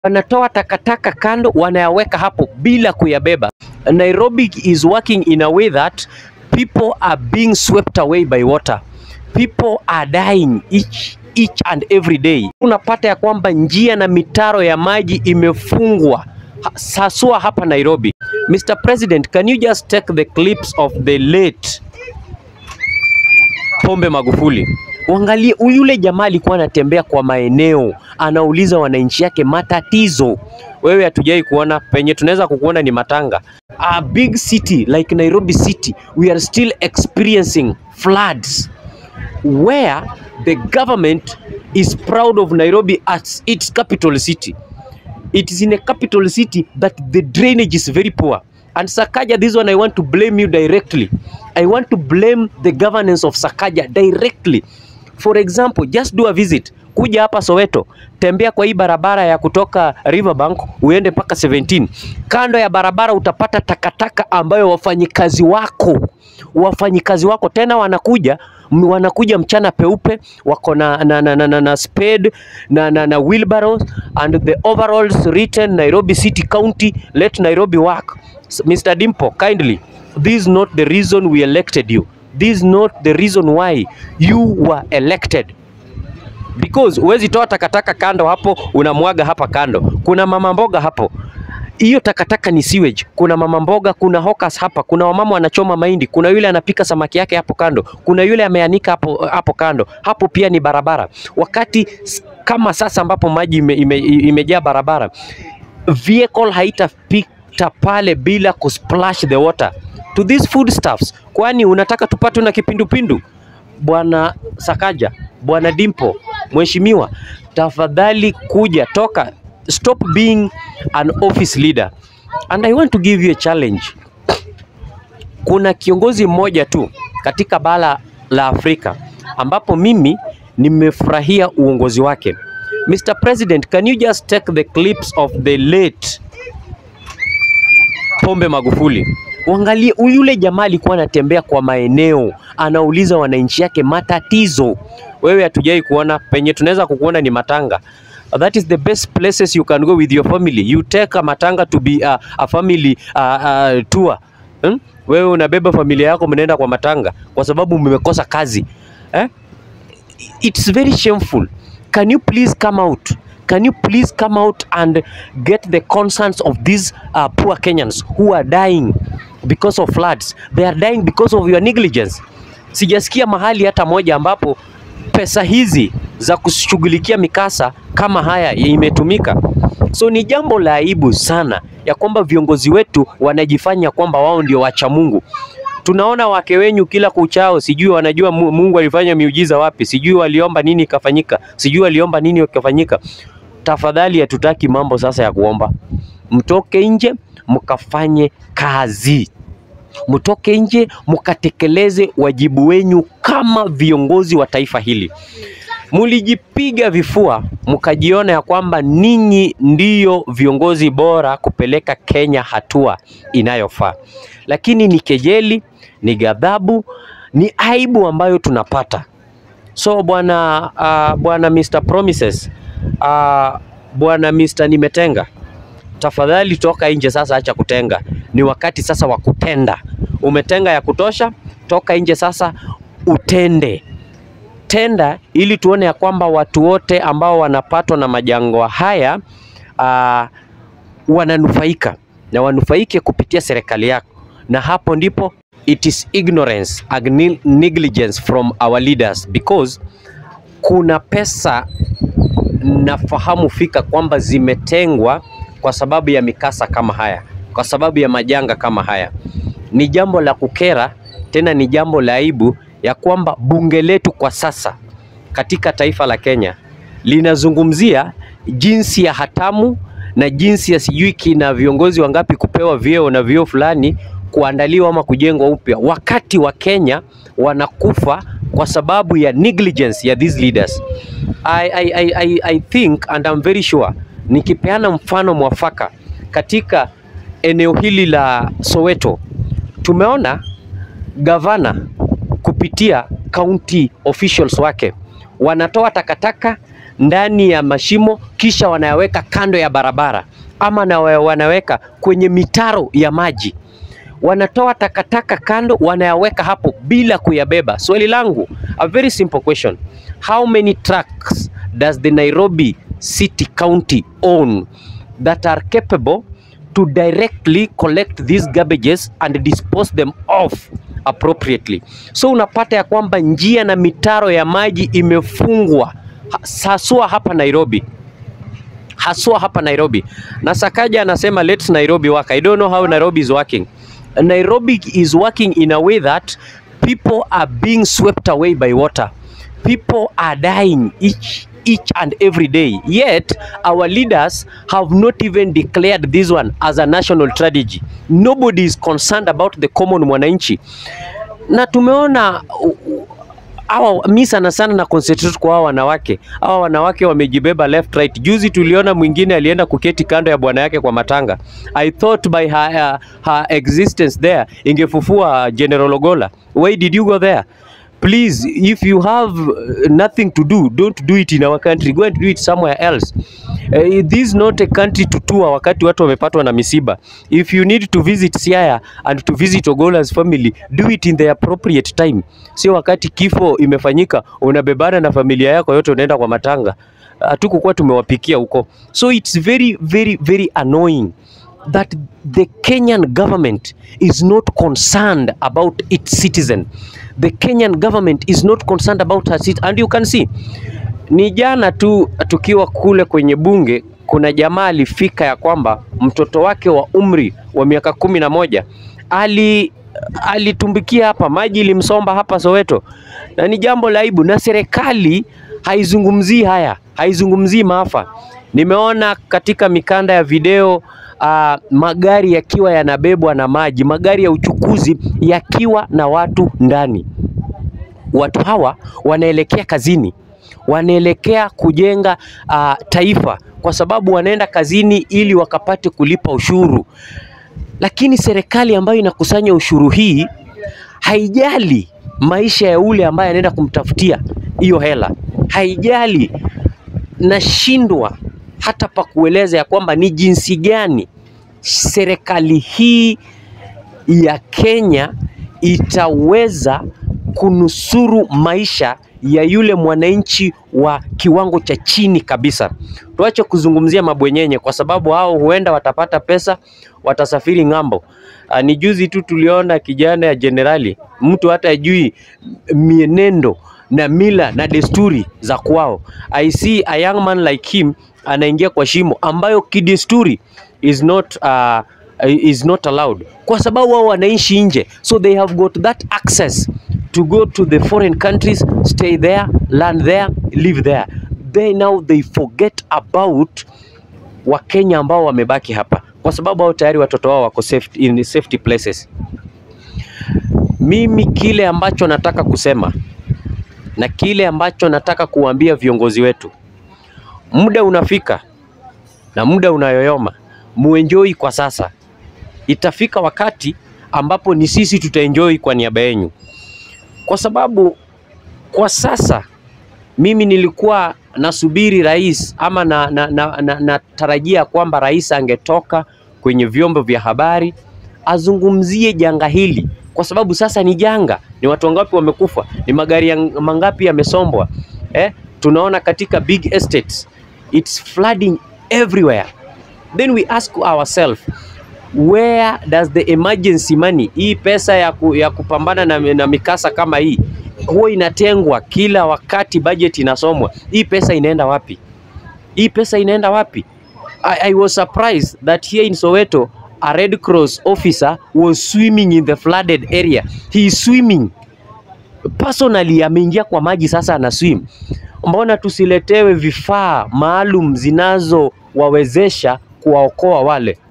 wanatoa takataka kando, wanayaweka hapo bila kuyabeba. Nairobi is working in a way that people are being swept away by water. People are dying each, each and every day. Unapata ya kwamba njia na mitaro ya maji imefungwa ha- haswa hapa Nairobi. Mr. President, can you just take the clips of the late Pombe Magufuli. Uangalie huyu yule jamaa alikuwa anatembea kwa maeneo, anauliza wananchi yake matatizo. Wewe hatujai kuona penye tunaweza kukuona ni matanga. A big city like Nairobi city, we are still experiencing floods where the government is proud of Nairobi as its capital city. It is in a capital city, but the drainage is very poor. And Sakaja, this one I want to blame you directly. I want to blame the governance of Sakaja directly. For example, just do a visit. Kuja hapa Soweto, tembea kwa hii barabara ya kutoka Riverbank uende mpaka 17. Kando ya barabara utapata takataka ambayo wafanyikazi wako wafanyikazi wako tena wanakuja m- wanakuja mchana peupe wako na, na, na, na, na, na spade na, na, na wheelbarrows and the overalls written Nairobi City County let Nairobi work S- Mr. Dimpo kindly this is not the reason we elected you this is not the reason why you were elected because huwezi toa takataka kando hapo unamwaga hapa kando kuna mama mboga hapo hiyo takataka ni sewage. Kuna mama mboga, kuna hawkers hapa, kuna wamama wanachoma mahindi, kuna yule anapika samaki yake hapo kando, kuna yule ameanika hapo, hapo kando. Hapo pia ni barabara. Wakati s- kama sasa ambapo maji ime, ime, imejaa barabara, vehicle haitapita pale bila kusplash the water to these foodstuffs. Kwani unataka tupatwe na kipindupindu? Bwana Sakaja, Bwana Dimpo, Mheshimiwa, tafadhali kuja, toka, stop being an office leader. And I want to give you a challenge. Kuna kiongozi mmoja tu katika bara la Afrika ambapo mimi nimefurahia uongozi wake. Mr. President, can you just take the clips of the late Pombe Magufuli. Uangalie huyu yule jamaa alikuwa anatembea kwa maeneo, anauliza wananchi yake matatizo. Wewe hatujai kuona penye tunaweza kukuona ni matanga. That is the best places you can go with your family. You take a matanga to be a, a family uh, uh, tour. Hmm? Wewe unabeba familia yako mnaenda kwa matanga kwa sababu mmekosa kazi. Eh? it's very shameful. Can you please come out? Can you please come out and get the concerns of these uh, poor Kenyans who are dying because of floods? They are dying because of your negligence. Sijasikia mahali hata moja ambapo pesa hizi za kushughulikia mikasa kama haya imetumika. So ni jambo la aibu sana ya kwamba viongozi wetu wanajifanya kwamba wao ndio wacha Mungu. Tunaona wake wenyu kila kuchao, sijui wanajua Mu- Mungu alifanya miujiza wapi, sijui waliomba nini ikafanyika, sijui waliomba nini ikafanyika. Tafadhali, hatutaki mambo sasa ya kuomba. Mtoke nje mkafanye kazi, mtoke nje mkatekeleze wajibu wenyu kama viongozi wa taifa hili. Mulijipiga vifua mkajiona ya kwamba ninyi ndiyo viongozi bora kupeleka Kenya hatua inayofaa, lakini ni kejeli, ni ghadhabu, ni aibu ambayo tunapata. So bwana uh, bwana Mr Promises uh, bwana Mr Nimetenga, tafadhali toka nje sasa, acha kutenga. Ni wakati sasa wa kutenda. Umetenga ya kutosha, toka nje sasa utende tenda ili tuone ya kwamba watu wote ambao wanapatwa na majangwa haya uh, wananufaika na wanufaike kupitia serikali yako, na hapo ndipo it is ignorance and neg- negligence from our leaders because kuna pesa nafahamu fika kwamba zimetengwa kwa sababu ya mikasa kama haya, kwa sababu ya majanga kama haya. Ni jambo la kukera, tena ni jambo la aibu ya kwamba bunge letu kwa sasa katika taifa la Kenya linazungumzia jinsi ya hatamu na jinsi ya sijui kina viongozi wangapi kupewa vyeo na vyeo fulani kuandaliwa ama kujengwa upya, wakati wa Kenya wanakufa kwa sababu ya negligence ya these leaders. I, I, I, I, I think and I'm very sure nikipeana mfano mwafaka katika eneo hili la Soweto, tumeona gavana kupitia county officials wake wanatoa takataka ndani ya mashimo kisha wanayaweka kando ya barabara ama na wa- wanaweka kwenye mitaro ya maji wanatoa takataka kando wanayaweka hapo bila kuyabeba. Swali langu, a very simple question. How many trucks does the Nairobi City County own that are capable to directly collect these garbages and dispose them off appropriately? So unapata ya kwamba njia na mitaro ya maji imefungwa ha- haswa hapa Nairobi haswa hapa Nairobi. Na Sakaja anasema let Nairobi work. I don't know how Nairobi is working. Nairobi is working in a way that people are being swept away by water. People are dying each each and every day. Yet our leaders have not even declared this one as a national strategy. Nobody is concerned about the common mwananchi. Na tumeona uh, uh, hawa mi sana sana na concentrate kwa hawa wanawake. Hawa wanawake wamejibeba left right. Juzi tuliona mwingine alienda kuketi kando ya bwana yake kwa matanga. I thought by her, uh, her existence there ingefufua General Ogola. Why did you go there? Please, if you have uh, nothing to do, don't do it in our country. Go and do it somewhere else. Uh, this is not a country to tour wakati watu wamepatwa na misiba. If you need to visit Siaya and to visit Ogola's family, do it in the appropriate time. Sio wakati kifo imefanyika unabebana na familia yako yote unaenda kwa matanga. Hatukukuwa tumewapikia huko. So it's very very very annoying that the Kenyan government is not concerned about its citizen. The Kenyan government is not concerned about her citizen. And you can see ni jana tu tukiwa kule kwenye bunge, kuna jamaa alifika ya kwamba mtoto wake wa umri wa miaka kumi na moja ali alitumbikia hapa, maji ilimsomba hapa Soweto, na ni jambo la aibu, na serikali haizungumzii haya, haizungumzii maafa. Nimeona katika mikanda ya video uh, magari yakiwa yanabebwa na maji, magari ya uchukuzi yakiwa na watu ndani. Watu hawa wanaelekea kazini, wanaelekea kujenga uh, taifa, kwa sababu wanaenda kazini ili wakapate kulipa ushuru. Lakini serikali ambayo inakusanya ushuru hii haijali maisha ya ule ambaye anaenda kumtafutia hiyo hela, haijali. Nashindwa hata pa kueleza ya kwamba ni jinsi gani serikali hii ya Kenya itaweza kunusuru maisha ya yule mwananchi wa kiwango cha chini kabisa. Tuache kuzungumzia mabwenyenye, kwa sababu hao huenda watapata pesa, watasafiri ng'ambo. Ah, Ni juzi tu tuliona kijana ya jenerali, mtu hata ajui mienendo na mila na desturi za kwao. I see a young man like him anaingia kwa shimo ambayo kidesturi is not uh, is not allowed kwa sababu wao wanaishi nje, so they have got that access to go to the foreign countries, stay there, learn there, live there. They now they forget about Wakenya ambao wamebaki hapa kwa sababu hao tayari watoto wao wako safe, in safety places. Mimi kile ambacho nataka kusema na kile ambacho nataka kuambia viongozi wetu, muda unafika na muda unayoyoma, muenjoy kwa sasa. Itafika wakati ambapo ni sisi tutaenjoy kwa niaba yenu, kwa sababu kwa sasa mimi nilikuwa nasubiri rais ama na, na, na, na, natarajia kwamba rais angetoka kwenye vyombo vya habari azungumzie janga hili, kwa sababu sasa ni janga. Ni watu wangapi wamekufa? Ni magari ya, mangapi yamesombwa? Eh, tunaona katika big estates it's flooding everywhere. Then we ask ourselves where does the emergency money, hii pesa ya, ku, ya kupambana na, na mikasa kama hii huwa inatengwa kila wakati budget inasomwa. Hii pesa inaenda wapi? Hii pesa inaenda wapi? I, I was surprised that here in Soweto a Red Cross officer was swimming in the flooded area. He is swimming personally, ameingia kwa maji sasa ana swim. Mbona tusiletewe vifaa maalum zinazowawezesha kuwaokoa wale?